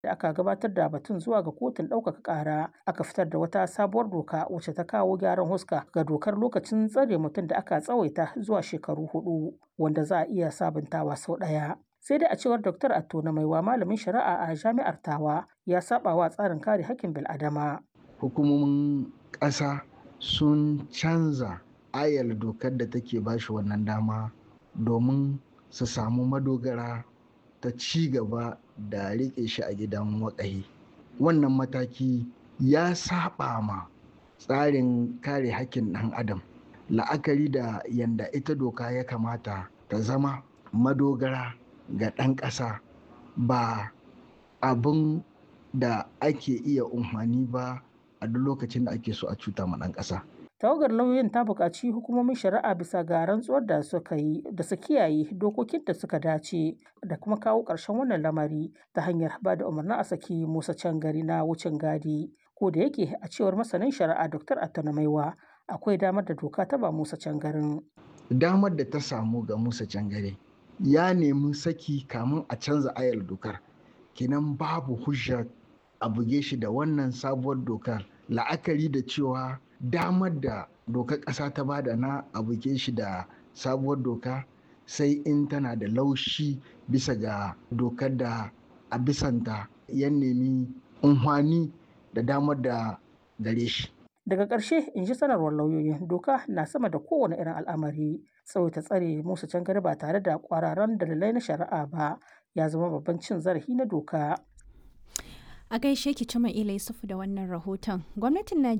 da aka gabatar da batun zuwa ga kotun ɗaukaka ƙara aka fitar da wata sabuwar doka wacce ta kawo gyaran huska ga dokar lokacin tsare mutum da aka tsawaita zuwa shekaru hudu wanda za a iya sabuntawa sau ɗaya. sai dai a cewar Dr. Atto na maiwa malamin shari'a a jami'ar Tawa ya saba wa tsarin kare hakkin bil'adama. Hukumomin ƙasa sun canza ayar dokar da take bashi wannan dama domin su samu madogara ta ci gaba da riƙe shi a gidan waƙahi. Wannan mataki ya saba ma tsarin kare hakkin ɗan adam la'akari da yanda ita doka ya kamata ta zama madogara ga ɗan ƙasa ba abin da ake iya umfani ba a duk lokacin da ake so a cuta ma ɗan ƙasa. tawagar lauyoyin ta buƙaci hukumomin shari'a bisa ga rantsuwar da suka yi da su kiyaye dokokin da suka dace da kuma kawo ƙarshen wannan lamari ta hanyar ba da umarnin a saki musa can gari na wucin gadi ko da yake a cewar masanin shari'a dr attana maiwa akwai damar da doka ta ba musa can garin. damar da ta samu ga musa can gari ya nemi saki kamun a canza ayar dokar kinan babu hujja a buge shi da wannan sabuwar dokar la'akari da cewa damar da dokar ƙasa ta bada na a buge shi da sabuwar doka sai in tana da laushi bisa ga dokar da a bisanta ya nemi unhwani da damar da gare shi daga ƙarshe in ji sanarwar lauyoyin doka na sama da kowane irin al'amari tsawaita tsare musu can gari ba tare da kwararan dalilai na shari'a ba ya zama babban cin zarafi na doka a gaishe ki cima ila yusufu da wannan rahoton gwamnatin najeriya